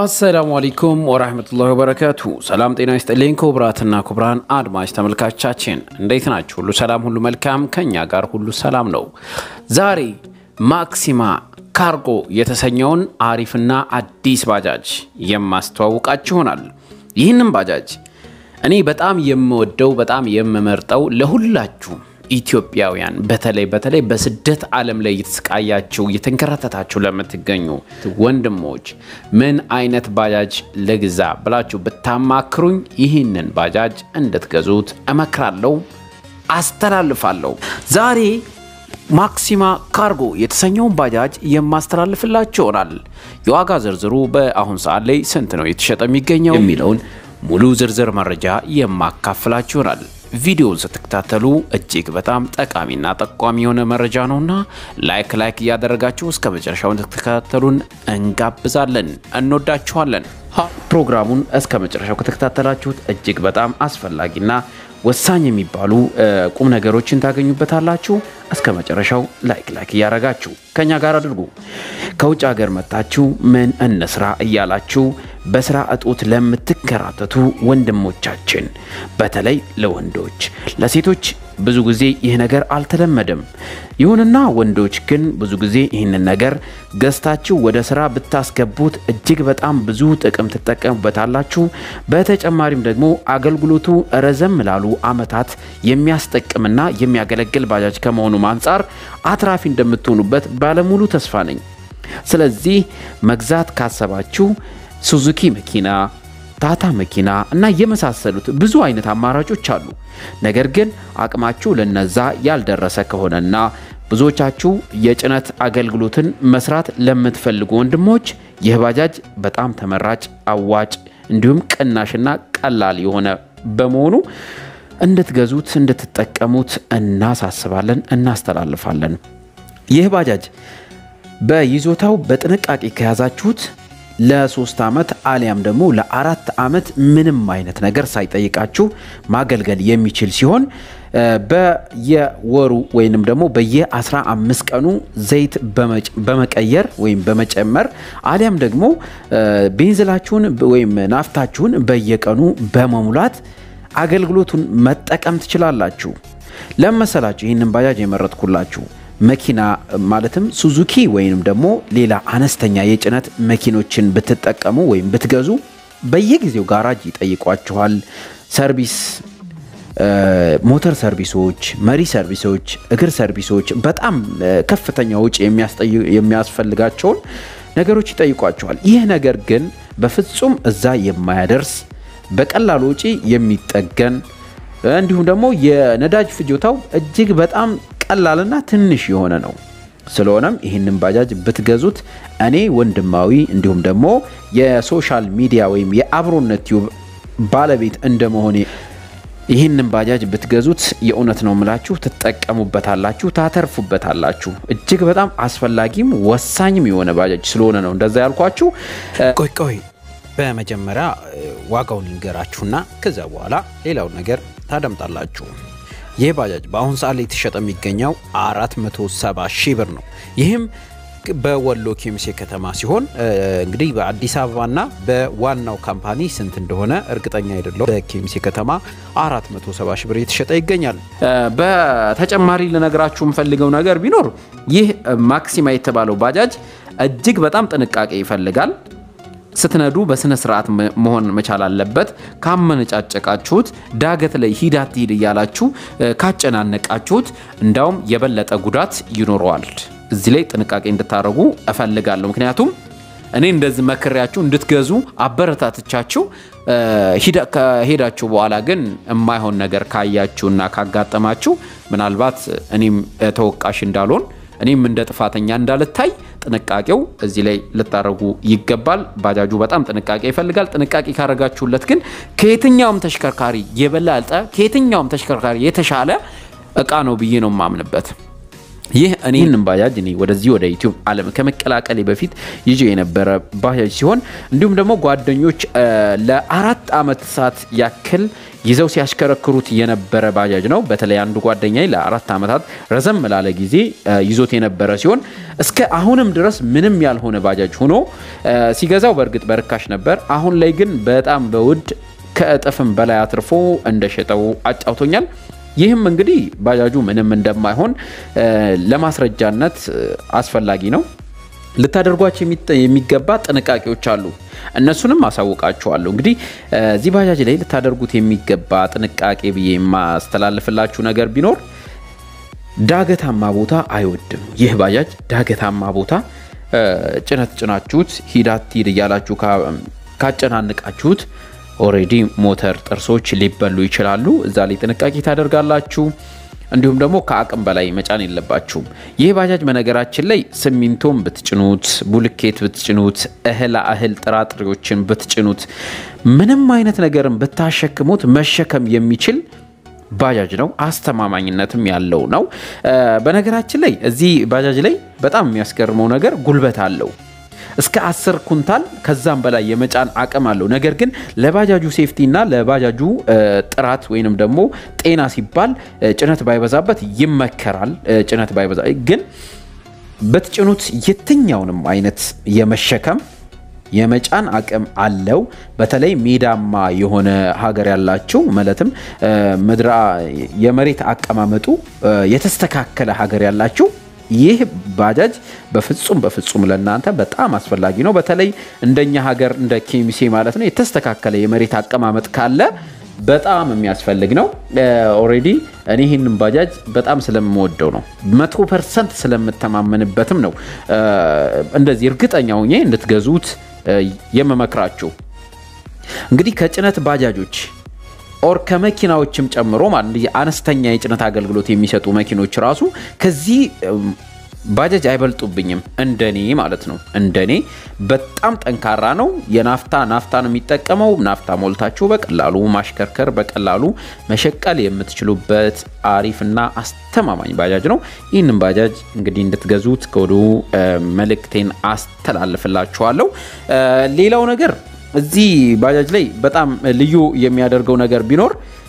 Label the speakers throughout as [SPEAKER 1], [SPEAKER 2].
[SPEAKER 1] አሰላሙ አለይኩም ወራህመቱላሂ ወበረካቱ። ሰላም ጤና ይስጥልኝ ክቡራትና ክቡራን አድማጭ ተመልካቻችን እንዴት ናችሁ? ሁሉ ሰላም፣ ሁሉ መልካም፣ ከኛ ጋር ሁሉ ሰላም ነው። ዛሬ ማክሲማ ካርጎ የተሰኘውን አሪፍና አዲስ ባጃጅ የማስተዋውቃችሁ ይሆናል። ይህንም ባጃጅ እኔ በጣም የምወደው በጣም የምመርጠው ለሁላችሁ ኢትዮጵያውያን በተለይ በተለይ በስደት ዓለም ላይ እየተሰቃያችሁ እየተንከራተታችሁ ለምትገኙ ወንድሞች ምን አይነት ባጃጅ ልግዛ ብላችሁ ብታማክሩኝ ይህንን ባጃጅ እንድትገዙት እመክራለሁ፣ አስተላልፋለሁ። ዛሬ ማክሲማ ካርጎ የተሰኘውን ባጃጅ የማስተላልፍላችሁ ይሆናል። የዋጋ ዝርዝሩ በአሁን ሰዓት ላይ ስንት ነው የተሸጠ የሚገኘው የሚለውን ሙሉ ዝርዝር መረጃ የማካፍላችሁ ይሆናል። ቪዲዮውን ስትከታተሉ እጅግ በጣም ጠቃሚና ጠቋሚ የሆነ መረጃ ነውና ላይክ ላይክ እያደረጋችሁ እስከ መጨረሻው እንድትከታተሉን እንጋብዛለን። እንወዳችኋለን። ፕሮግራሙን እስከ መጨረሻው ከተከታተላችሁት እጅግ በጣም አስፈላጊና ወሳኝ የሚባሉ ቁም ነገሮችን ታገኙበታላችሁ። እስከ መጨረሻው ላይክ ላይክ እያደረጋችሁ ከኛ ጋር አድርጉ። ከውጭ ሀገር መጥታችሁ ምን እንስራ እያላችሁ በስራ እጦት ለምትከራተቱ ወንድሞቻችን፣ በተለይ ለወንዶች፣ ለሴቶች ብዙ ጊዜ ይህ ነገር አልተለመደም። ይሁንና ወንዶች ግን ብዙ ጊዜ ይህንን ነገር ገዝታችሁ ወደ ስራ ብታስገቡት እጅግ በጣም ብዙ ጥቅም ትጠቀሙበታላችሁ። በተጨማሪም ደግሞ አገልግሎቱ ረዘም ላሉ አመታት የሚያስጠቅምና የሚያገለግል ባጃጅ ከመሆኑም አንጻር አትራፊ እንደምትሆኑበት ባለሙሉ ተስፋ ነኝ። ስለዚህ መግዛት ካሰባችሁ ሱዙኪ መኪና ታታ መኪና እና የመሳሰሉት ብዙ አይነት አማራጮች አሉ። ነገር ግን አቅማችሁ ለነዛ ያልደረሰ ከሆነና ብዙዎቻችሁ የጭነት አገልግሎትን መስራት ለምትፈልጉ ወንድሞች ይህ ባጃጅ በጣም ተመራጭ፣ አዋጭ እንዲሁም ቅናሽና ቀላል የሆነ በመሆኑ እንድትገዙት እንድትጠቀሙት እናሳስባለን፣ እናስተላልፋለን። ይህ ባጃጅ በይዞታው በጥንቃቄ ከያዛችሁት ለሶስት ዓመት አሊያም ደግሞ ለአራት ዓመት ምንም አይነት ነገር ሳይጠይቃችሁ ማገልገል የሚችል ሲሆን በየወሩ ወይንም ደግሞ በየ15 ቀኑ ዘይት በመቀየር ወይም በመጨመር አሊያም ደግሞ ቤንዝላችሁን ወይም ናፍታችሁን በየቀኑ በመሙላት አገልግሎቱን መጠቀም ትችላላችሁ። ለመሰላችሁ ይህንን ባጃጅ የመረጥኩላችሁ መኪና ማለትም ሱዙኪ ወይም ደግሞ ሌላ አነስተኛ የጭነት መኪኖችን ብትጠቀሙ ወይም ብትገዙ በየጊዜው ጋራጅ ይጠይቋችኋል። ሰርቪስ፣ ሞተር ሰርቪሶች፣ መሪ ሰርቪሶች፣ እግር ሰርቪሶች በጣም ከፍተኛ ውጪ የሚያስፈልጋቸውን ነገሮች ይጠይቋችኋል። ይህ ነገር ግን በፍጹም እዛ የማያደርስ በቀላል ውጪ የሚጠገን እንዲሁም ደግሞ የነዳጅ ፍጆታው እጅግ በጣም ቀላልና ትንሽ የሆነ ነው። ስለሆነም ይህንን ባጃጅ ብትገዙት እኔ ወንድማዊ እንዲሁም ደግሞ የሶሻል ሚዲያ ወይም የአብሮነት ቲዩብ ባለቤት እንደመሆኔ ይህንን ባጃጅ ብትገዙት የእውነት ነው የምላችሁ ትጠቀሙበታላችሁ፣ ታተርፉበታላችሁ። እጅግ በጣም አስፈላጊም ወሳኝም የሆነ ባጃጅ ስለሆነ ነው እንደዛ ያልኳችሁ። ቆይ ቆይ በመጀመሪያ ዋጋውን ልንገራችሁና ከዚያ በኋላ ሌላውን ነገር ታደምጣላችሁ። ይህ ባጃጅ በአሁኑ ሰዓት ላይ የተሸጠ የሚገኘው 470 ሺህ ብር ነው። ይህም በወሎ ኬሚሴ ከተማ ሲሆን እንግዲህ በአዲስ አበባና በዋናው ካምፓኒ ስንት እንደሆነ እርግጠኛ አይደለሁም። በኬሚሴ ከተማ 470 ሺህ ብር የተሸጠ ይገኛል። በተጨማሪ ልነግራችሁ የምፈልገው ነገር ቢኖር ይህ ማክሲማ የተባለው ባጃጅ እጅግ በጣም ጥንቃቄ ይፈልጋል። ስትነዱ በስነ ስርዓት መሆን መቻል አለበት። ካመነጫጨቃችሁት ዳገት ላይ ሂድ አትሂድ እያላችሁ ካጨናነቃችሁት እንዳውም የበለጠ ጉዳት ይኖረዋል። እዚህ ላይ ጥንቃቄ እንድታደርጉ እፈልጋለሁ። ምክንያቱም እኔ እንደዚህ መክሬያችሁ እንድትገዙ አበረታትቻችሁ ከሄዳችሁ በኋላ ግን የማይሆን ነገር ካያችሁና ካጋጠማችሁ ምናልባት እኔም ተወቃሽ እንዳልሆን እኔም እንደ ጥፋተኛ እንዳልታይ ጥንቃቄው እዚህ ላይ ልታደርጉ ይገባል። ባጃጁ በጣም ጥንቃቄ ይፈልጋል። ጥንቃቄ ካደረጋችሁለት ግን ከየትኛውም ተሽከርካሪ የበለጠ ከየትኛውም ተሽከርካሪ የተሻለ እቃ ነው ብዬ ነው የማምንበት። ይህ እኔ ይህንን ባጃጅ እኔ ወደዚህ ወደ ዩቲዩብ ዓለም ከመቀላቀሌ በፊት ይዤ የነበረ ባጃጅ ሲሆን እንዲሁም ደግሞ ጓደኞች ለአራት ዓመታት ያክል ይዘው ሲያሽከረክሩት የነበረ ባጃጅ ነው። በተለይ አንዱ ጓደኛ ለአራት ዓመታት ረዘም ላለ ጊዜ ይዞት የነበረ ሲሆን እስከ አሁንም ድረስ ምንም ያልሆነ ባጃጅ ሆኖ ሲገዛው በእርግጥ በርካሽ ነበር። አሁን ላይ ግን በጣም በውድ ከእጥፍም በላይ አትርፎ እንደሸጠው አጫውቶኛል። ይህም እንግዲህ ባጃጁ ምንም እንደማይሆን ለማስረጃነት አስፈላጊ ነው። ልታደርጓቸው የሚገባ ጥንቃቄዎች አሉ። እነሱንም አሳውቃችኋለሁ። እንግዲህ እዚህ ባጃጅ ላይ ልታደርጉት የሚገባ ጥንቃቄ ብዬ የማስተላልፍላችሁ ነገር ቢኖር ዳገታማ ቦታ አይወድም። ይህ ባጃጅ ዳገታማ ቦታ ጭነት ጭናችሁት ሂዳት ሂድ እያላችሁ ካጨናንቃችሁት ኦሬዲ ሞተር ጥርሶች ሊበሉ ይችላሉ። እዛ ላይ ጥንቃቄ ታደርጋላችሁ። እንዲሁም ደግሞ ከአቅም በላይ መጫን የለባችሁም። ይህ ባጃጅ በነገራችን ላይ ሲሚንቶም ብትጭኑት፣ ቡልኬት ብትጭኑት፣ እህላ እህል ጥራጥሬዎችን ብትጭኑት፣ ምንም አይነት ነገርን ብታሸክሙት መሸከም የሚችል ባጃጅ ነው። አስተማማኝነትም ያለው ነው። በነገራችን ላይ እዚህ ባጃጅ ላይ በጣም የሚያስገርመው ነገር ጉልበት አለው። እስከ 10 ኩንታል ከዛም በላይ የመጫን አቅም አለው። ነገር ግን ለባጃጁ ሴፍቲ እና ለባጃጁ ጥራት ወይንም ደግሞ ጤና ሲባል ጭነት ባይበዛበት ይመከራል። ጭነት ባይበዛ ግን በትጭኑት የትኛውንም አይነት የመሸከም የመጫን አቅም አለው። በተለይ ሜዳማ የሆነ ሀገር ያላችሁ ማለትም ምድራ የመሬት አቀማመጡ የተስተካከለ ሀገር ያላችሁ ይህ ባጃጅ በፍጹም በፍጹም ለእናንተ በጣም አስፈላጊ ነው። በተለይ እንደኛ ሀገር እንደ ኬሚሴ ማለት ነው የተስተካከለ የመሬት አቀማመጥ ካለ በጣም የሚያስፈልግ ነው። ኦልሬዲ እኔ ይህንን ባጃጅ በጣም ስለምወደው ነው፣ መቶ ፐርሰንት ስለምተማመንበትም ነው እንደዚህ እርግጠኛ ሆኜ እንድትገዙት የምመክራችሁ። እንግዲህ ከጭነት ባጃጆች ኦር ከመኪናዎችም ጨምሮ ማለት አነስተኛ የጭነት አገልግሎት የሚሰጡ መኪኖች ራሱ ከዚህ ባጃጅ አይበልጡብኝም፣ እንደኔ ማለት ነው። እንደኔ በጣም ጠንካራ ነው። የናፍታ ናፍታ ነው የሚጠቀመው። ናፍታ ሞልታችሁ በቀላሉ ማሽከርከር፣ በቀላሉ መሸቀል የምትችሉበት አሪፍና አስተማማኝ ባጃጅ ነው። ይህንን ባጃጅ እንግዲህ እንድትገዙት ከወዲሁ መልእክቴን አስተላልፍላችኋለሁ። ሌላው ነገር እዚህ ባጃጅ ላይ በጣም ልዩ የሚያደርገው ነገር ቢኖር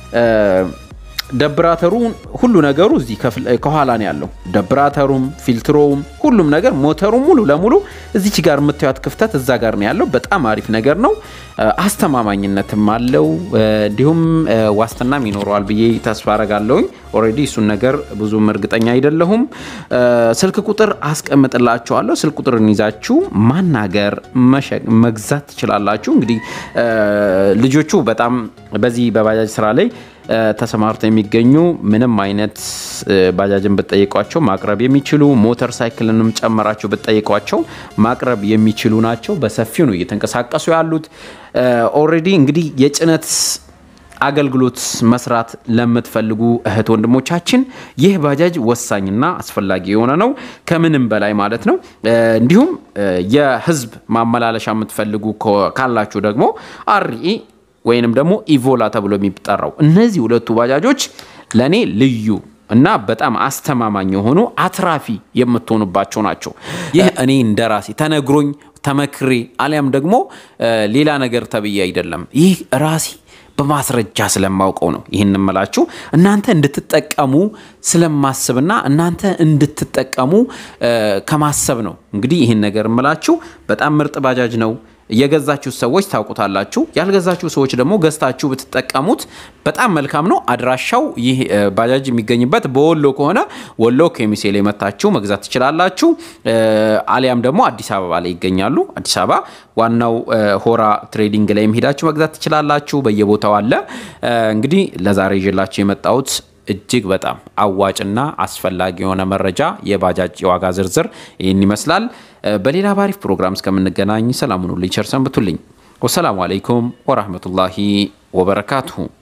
[SPEAKER 1] ደብራተሩ ሁሉ ነገሩ እዚህ ከኋላ ነው ያለው። ደብራተሩም ፊልትሮውም ሁሉም ነገር ሞተሩም ሙሉ ለሙሉ እዚች ጋር የምታዩት ክፍተት እዛ ጋር ነው ያለው። በጣም አሪፍ ነገር ነው። አስተማማኝነትም አለው። እንዲሁም ዋስትናም ይኖረዋል ብዬ ተስፋ አረጋለሁኝ። ኦልሬዲ እሱን ነገር ብዙም እርግጠኛ አይደለሁም። ስልክ ቁጥር አስቀምጥላችኋለሁ። ስልክ ቁጥርን ይዛችሁ ማናገር መግዛት ትችላላችሁ። እንግዲህ ልጆቹ በጣም በዚህ በባጃጅ ስራ ላይ ተሰማርተው የሚገኙ ምንም አይነት ባጃጅን ብትጠይቋቸው ማቅረብ የሚችሉ ሞተር ሳይክልንም ጨመራቸው ብትጠይቋቸው ማቅረብ የሚችሉ ናቸው። በሰፊው ነው እየተንቀሳቀሱ ያሉት። ኦልሬዲ እንግዲህ የጭነት አገልግሎት መስራት ለምትፈልጉ እህት ወንድሞቻችን ይህ ባጃጅ ወሳኝና አስፈላጊ የሆነ ነው፣ ከምንም በላይ ማለት ነው። እንዲሁም የህዝብ ማመላለሻ የምትፈልጉ ካላችሁ ደግሞ አርኢ ወይንም ደግሞ ኢቮላ ተብሎ የሚጠራው እነዚህ ሁለቱ ባጃጆች ለእኔ ልዩ እና በጣም አስተማማኝ የሆኑ አትራፊ የምትሆኑባቸው ናቸው። ይህ እኔ እንደ ራሴ ተነግሮኝ ተመክሬ አሊያም ደግሞ ሌላ ነገር ተብዬ አይደለም። ይህ ራሴ በማስረጃ ስለማውቀው ነው ይህን እምላችሁ እናንተ እንድትጠቀሙ ስለማስብና እናንተ እንድትጠቀሙ ከማሰብ ነው እንግዲህ ይህን ነገር እምላችሁ። በጣም ምርጥ ባጃጅ ነው። የገዛችሁ ሰዎች ታውቁታላችሁ። ያልገዛችሁ ሰዎች ደግሞ ገዝታችሁ ብትጠቀሙት በጣም መልካም ነው። አድራሻው ይህ ባጃጅ የሚገኝበት በወሎ ከሆነ ወሎ ኬሚሴ ላይ መታችሁ መግዛት ትችላላችሁ። አሊያም ደግሞ አዲስ አበባ ላይ ይገኛሉ። አዲስ አበባ ዋናው ሆራ ትሬዲንግ ላይ ሄዳችሁ መግዛት ትችላላችሁ። በየቦታው አለ። እንግዲህ ለዛሬ ይዤላችሁ የመጣሁት እጅግ በጣም አዋጭና አስፈላጊ የሆነ መረጃ የባጃጅ የዋጋ ዝርዝር ይህን ይመስላል። በሌላ ባሪፍ ፕሮግራም እስከምንገናኝ ሰላሙን ሁሉ ቸር ሰንብቱልኝ። ወሰላሙ አለይኩም ወራህመቱላሂ ወበረካቱሁ።